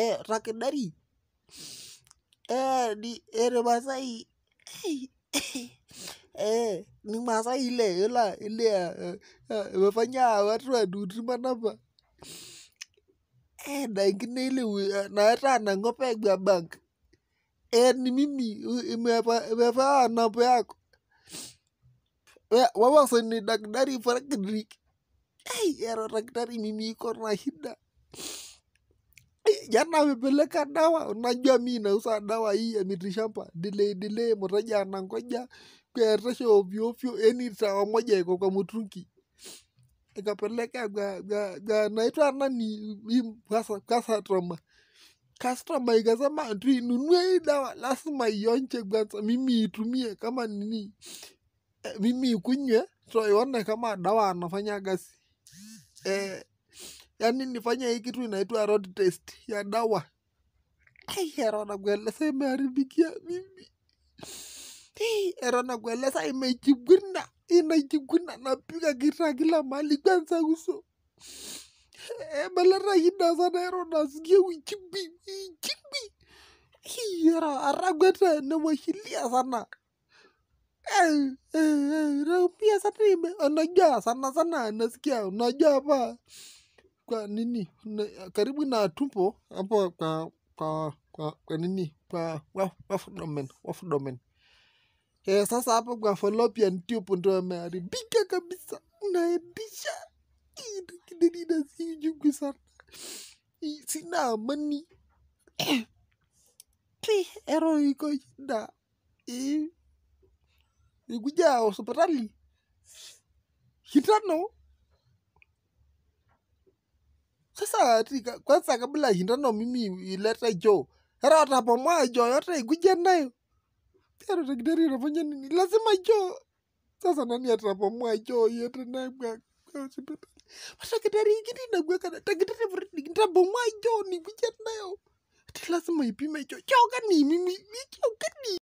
eh, dakitari eh, ni eh, ni Masai eh, ni Masai ile ile ile eh, eh, imefanya watu wadudu manapa eh, na ingine ile wi- na hata anang'opa kwa bank eh, ni mimi u- imefa- imefaa namba yako We- wewe ni daktari Fredrick Hey, ero daktari mimi iko na shida Eh, jana amepeleka dawa unajua mi nauza dawa hii ya mitishamba delay delay mteja anangoja kueresha ovyo ovyo yani sawa moja iko kwa mtungi ikapeleka kwa kwa kwa naitwa nani hii kasa customer customer ikasema ati inunue hii dawa lazima ionje kwanza mimi itumie kama nini eh, mimi ikunywe so ione kama dawa anafanya kazi eh, yani nifanye hii kitu inaitwa road test ya dawa Ai, ero nakueleza imeharibikia mimi Hii, ero nakueleza imejikuna inajikuna napiga kita kila mahali kwanza uso Eh, meleta shida sana ero nasikia uchimbi uchimbi Hii, ero aragwete nemwashilia sana Eh, eh, eh, naumia sana ime unajua sana sana nasikia unajua hapa kwa nini na- karibu na tumbo hapo kwa kwa kwa, kwa nini kwa waf- wafdomen wafdomen eh, sasa hapo kwa fallopian tube ndo ameharibika kabisa naendisha kidini nasiujugu sana Ih, sina amani Eh, ero iko shida Eh, nikuja hospitali shindano sasa ati ka- kwanza kabla ya shindano mimi ilete joo hera watapomoa joo yote ikuja nayo ero daktari unafanya nini lazima joo sasa nani atapomoa joo yote nayo kwa kwa hospitali daktari ingine inakuweka na daktari Fredrick nitapomoa joo nikuja nayo ati lazima ipime joo joo gani mimi ni joo gani